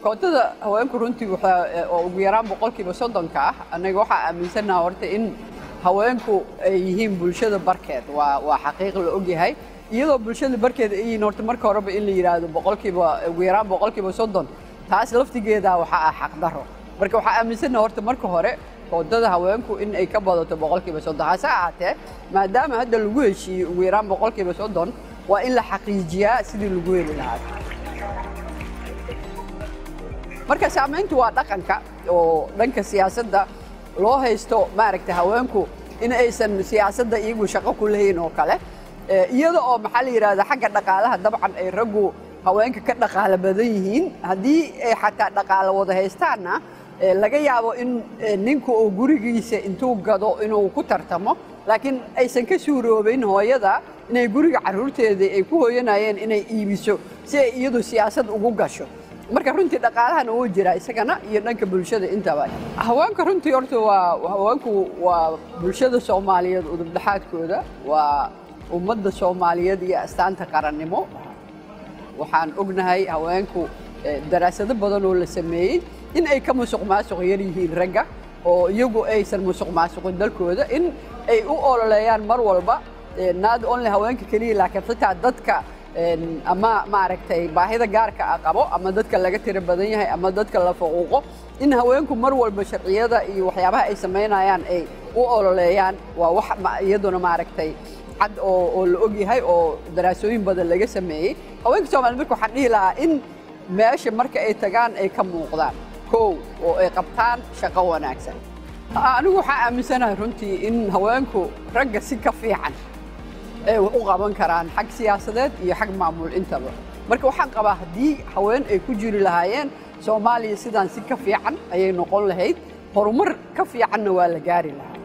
kootada haweenku runtii waxaa oo ugu yaraan boqolkiiba soddonka ah annaga waxaa aaminsannaha horta in haweenku ay yihiin bulshada barkeed waa waa xaqiiq la ogyahay iyadoo bulshada barkeed ay yihiin horta marka horeba in la yidhaahdo boqolkiiba ugu yaraan boqolkiiba soddon taas laftigeeda waxaa ah xaqdarro marka waxaa aaminsannaha horta marka hore koodada haweenku in ay ka badato boqolkiiba soddon hase ahaatee maadaama hadda lagu heshiiyey ugu yaraan boqolkiiba soddon waa in la xaqiijiyaa sidii lagu heli lahaa marka saamayntu waa dhaqanka oo dhanka siyaasadda loo haysto maaragta haweenku in aysan siyaasadda iyagu shaqo ku lehayn oo kale iyada oo maxaa la yidhahda xagga dhaqaalaha dabcan ay raggu haweenka ka dhaqaalo badan yihiin haddii ay xataa dhaqaalo wada haystaanna laga yaabo in ninku uu gurigiisa intuu gado inuu ku tartamo laakiin aysan ka suuroobayn hooyada inay guriga carruurteeda ay ku hooyanayeen inay iibiso si ay iyadu siyaasad ugu gasho marka runtii dhaqaalahana wuu jiraa isagana iyo dhanka bulshada intaba haweenka runtii horta waa haweenku waa bulshada soomaaliyeed udubdhaxaadkooda waa ummadda soomaaliyeed iyo astaanta qarannimo waxaan ognahay haweenku daraasado badan oo la sameeyey in ay ka musuq maasuq yar yihiin ragga oo iyagu aysan musuq maasuqin dalkooda in ay u ololeeyaan mar walba not only haweenka keliya laakiin xitaa dadka ama maaragtay baahida gaarka ah qabo ama dadka laga tiro badan yahay ama dadka la faquuqo in haweenku mar walba sharciyada iyo waxyaabaha ay samaynayaan ay u ololeeyaan waa wax iyaduna maaragtay cad oo oo la og yahay oo daraasooyin badan laga sameeyey haweenka soomaaliyed marka waxaan dhihi lahaa in meesha marka ay tagaan ay ka muuqdaan kow oo ay qabtaan shaqo wanaagsan anigu waxaa aaminsanahay runtii in haweenku ragga si ka fiican ay wax u qaban karaan xag siyaasadeed iyo xag maamul intaba marka waxaan qabaa haddii haween ay ku jiri lahaayeen soomaaliya sidaan si ka fiican ayay noqon lahayd horumar ka fiicanna waa la gaari lahaa